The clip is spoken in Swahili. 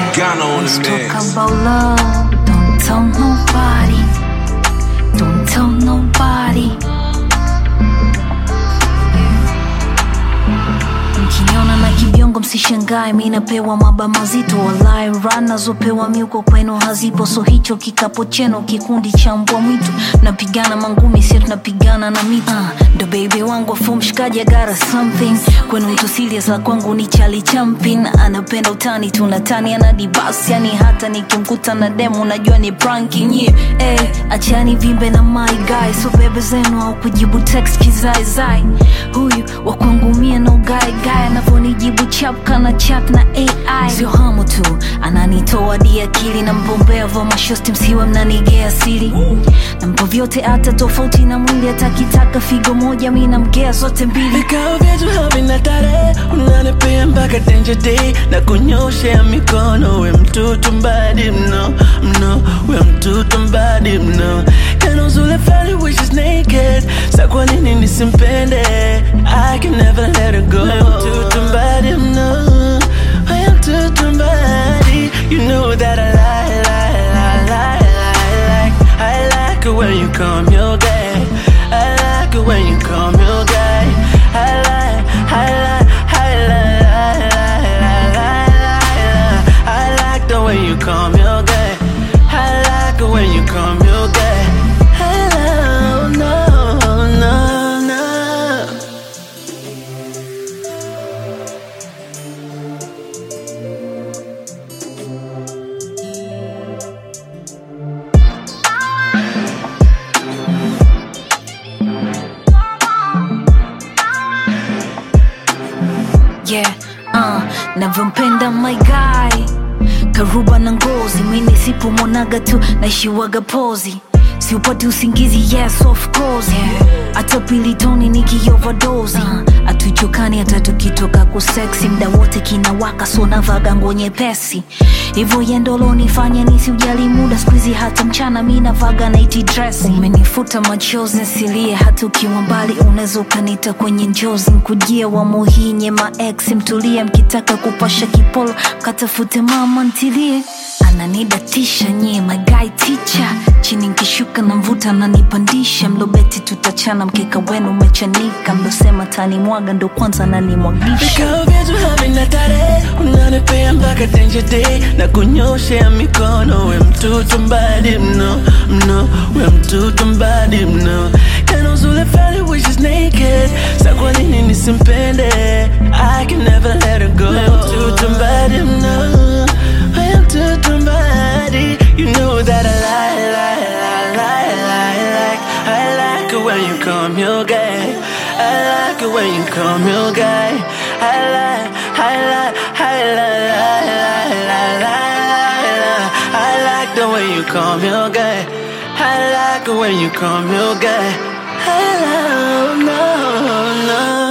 Ghana on Let's the talk mix. about love. Don't tell nobody. Don't tell nobody. Mkiniona na kibiongo msishangae, mi napewa maba mazito walai ran nazopewa miuko kwenu hazipo, so hicho kikapo cheno kikundi cha mbwa mwitu, napigana mangumi sio tunapigana na miti uh, ndo baby wangu afu mshikaji agara something kwenu mtu serious la kwangu ni Charlie Chaplin, anapenda utani tunatani ana dibas, yani hata nikimkuta na demu najua ni pranking yeah. Eh, achani vimbe na my guy, so bebe zenu au kujibu text kizaizai, huyu wa kwangu mie no guy guy anavyonijibu chap kana chat na AI, sio hamu tu ananitoa di akili na mbombea vo mashosti msiwe mnanigea siri nampo vyote hata tofauti na mwili atakitaka figo moja mi namgea zote mbili vikao vyetu havina tarehe unanipea mpaka danger day na kunyoshea mikono we mtoto mbadi mno mno we mtoto mbadi mno tena uzule fulani which is naked sa kwa nini nisimpende I can never let her go we mtoto mbadi mno we mtoto mbadi you know that I lie lie lie lie lie like I like it when you come your gay I like it when you come your gay I like I like I like I like I like I like the way you come your gay I like it when you come your gay Hello no no no yeah, uh, navyompenda my guy karuba na ngozi mimi sipomwonaga tu naishiwaga pozi siupati usingizi yes of course hata pilitoni nikioverdosi uh, atuchokani hata tukitoka kuseksi mda wote kinawaka so navaga nguo nyepesi hivyo yendolo nifanya nisiujali muda skuizi hata mchana mi navaga naiti dress umenifuta machozi nsilie hata ukiwa mbali unaweza ukanita kwenye njozi nkujie wa muhinye maex mtulie mkitaka kupasha kipolo katafute mama ntilie ananidatisha nyie magai ticha chini nkishuka na mvuta nanipandisha mlobeti tutachana mkeka wenu umechanika mlosema tani mwaga ndo kwanza nanimwagisha vikao vyetu havina tarehe unanipea mpaka danger day na kunyoshea mikono we mtoto mbadi mno mno we mtoto mbadi mno tena uzule fali which is naked sa kwa nini nisimpende I can never let her go we mtoto mbadi mno we mtoto mbadi you know that I lie lie lie lie lie like I like it when you come your gay I like it when you come your gay I like I like I like I like I like I like the way you come your gay I like it when you come your gay Hello no no